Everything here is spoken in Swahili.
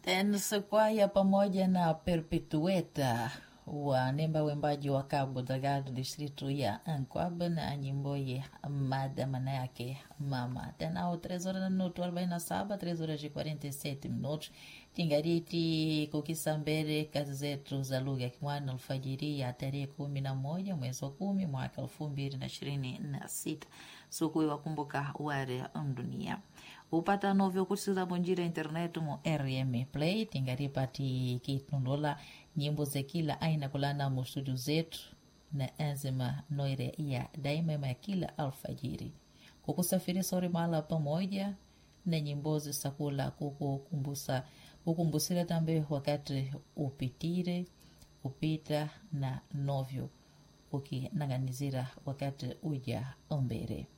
Tense Kwaya pamoja na Perpetueta wanemba wembaji wa Cabo Delgado distritu ya Anquaba na nyimbo ya mada maana yake mama tenao 3 horas na minuto 47 3 horas e 47 minutos tingariti kukisambere kazi zetu za lugha ya Kimwani alfajiri ya tarehe kumi na moja mwezi wa kumi mwaka elfu mbili na ishirini na sita siku wakumbuka ware dunia upata novyo kusiza bonjira internet mu rm play tingaripati kitundula nyimbo za kila aina kulana mu studio zetu na enzima noire ya daima ya kila alfajiri kukusafiri sori mahala pamoja na nyimbozi sakula kukukumbusa kukumbusira tambe wakati upitire upita na novyo ukinang'anizira wakati uja ombere